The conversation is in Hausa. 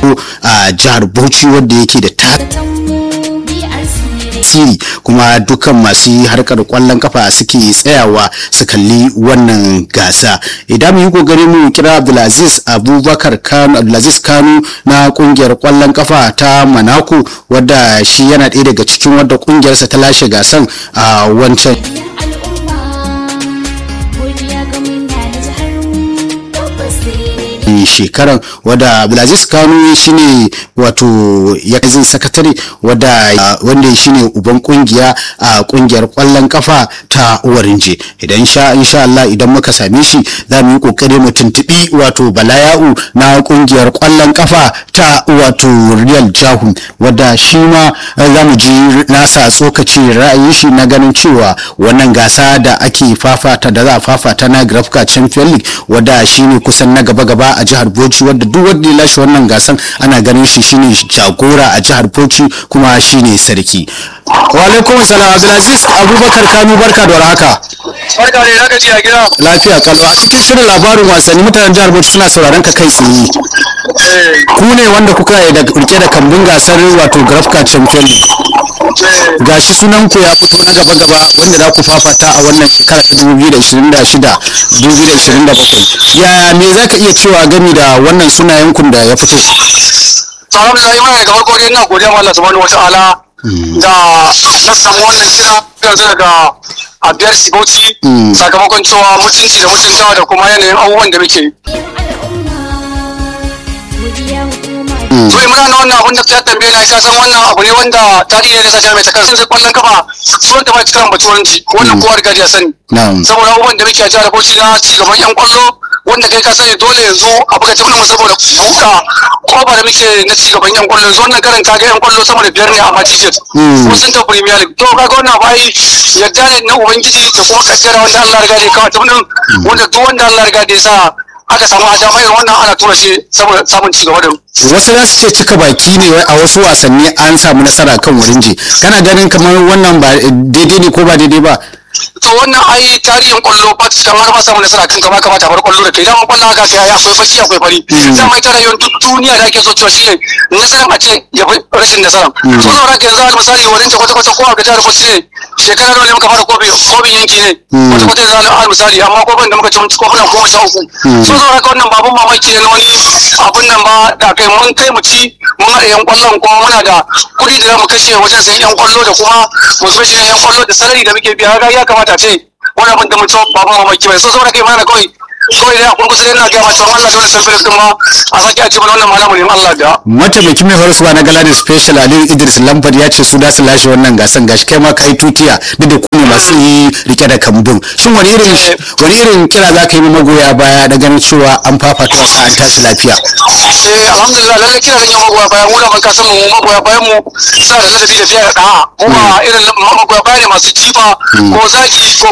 farko a jihar bauchi wanda yake da tasiri kuma dukkan masu harkar kwallon kafa suke tsayawa su kalli wannan gasa idan mu yi kokari mu kira abdulaziz abubakar kano abdulaziz kano na kungiyar kwallon kafa ta manako wadda shi yana ɗaya daga cikin wadda kungiyarsa ta lashe gasan a wancan shekaran wadda abdulaziz kano shine wato ya zin sakatare wadda wanda shine uban kungiya a kungiyar kwallon kafa ta warinje idan sha insha Allah idan muka same shi za mu yi kokari mu tuntubi wato balaya'u na kungiyar kwallon kafa ta wato real jahu wadda shi ma za mu ji nasa tsokaci ra'ayin shi na ganin cewa wannan gasa da ake fafata da za a fafata na grafka champion league wadda shine kusan na gaba-gaba a jihar Bauchi wadda duk wanda ya lashe wannan gasan ana ganin shi shine jagora a jihar Bauchi kuma shine sarki. Wa alaikum salam Abdulaziz Abubakar Kanu barka da warhaka. Barka ne zaka ji a gida. Lafiya kalwa cikin shirin labarin wasanni mutanen jihar Bauchi suna sauraron ka kai tsaye. Ku ne wanda kuka da rike da kambun gasar wato Grafka Champion League. Gashi sunan ku ya fito na gaba gaba wanda za ku fafata a wannan shekara ta 2026 2027. Ya me zaka iya cewa gami da wannan sunayen kun da ya fito? Alhamdulillah mai da farko dai ina godiya ma Allah subhanahu wataala da na samu wannan kira yanzu daga a biyar Bauchi sakamakon cewa mutunci da mutuntawa da kuma yanayin abubuwan da muke. to muna na wannan abun da ta tambaye na ka san wannan abu ne wanda tarihi ne ta mai ta kansa kwallon kafa sunan ta ba ta kan baturanci wannan kowa riga ya sani saboda abubuwan da muke a jihar Bauchi na ci gaban yan kwallo wanda kai ka sani dole yanzu a buga tafi mu saboda buka koba da muke na ci gaban yan kwallo yanzu wannan karin kaga yan kwallo sama da biyar ne a Manchester ko sun ta Premier League to kaga wannan bai yadda ne na ubangiji da kuma kaddara wanda Allah riga ya kawo tafi wanda duk wanda Allah riga ya sa aka samu adama irin wannan ana tura shi saboda samun ci gaba da wasu za su ce cika baki ne a wasu wasanni an samu nasara kan wurinje kana ganin kamar wannan ba daidai ne ko ba daidai ba to wannan ai tarihin kwallo ba ta kamar ba samu nasara kan kama kamata bar kwallo da kai dama kwallo haka sai akwai baki akwai fari dama ita rayuwar duk duniya da ake so cewa shine nasaran a ce ya fi rashin nasaran so saboda haka yanzu misali wurin ta kwata kwata ko a ga jihar Bauchi ne shekara nawa ne muka fara kofi kofin yanki ne kwata kwata yanzu al misali amma kofin da muka ci kofin goma sha uku so saboda haka wannan babun mamaki ne na wani abun nan ba da kai mun kai mu ci mun haɗa yan kwallon kuma muna da kuɗi da za mu kashe wajen sayan yan kwallo da kuma mu zo shi yan kwallo da sarari da muke biya ga ya kamata ce wani abin da mutum babu mamaki bai so saboda kai mana kawai kawai da kun kusa yana ga mata Allah da sarfin din ma a sake a ce mana wannan malamu ne Allah da mataimakin mai horaswa na galadi special Ali Idris Lamford ya ce su da su lashe wannan gasan gashi kai ma kai tutiya duk da ku ne masu rike da kambun shin wani irin wani irin kira za ka yi magoya baya da ganin cewa an fafata wasa an tashi lafiya eh alhamdulillah lalle kira zan yi magoya baya mu da ban kasan mu magoya bayan mu suna da ladabi da fiye da da'a mu ba irin magoya baya ne masu jifa ko zaki ko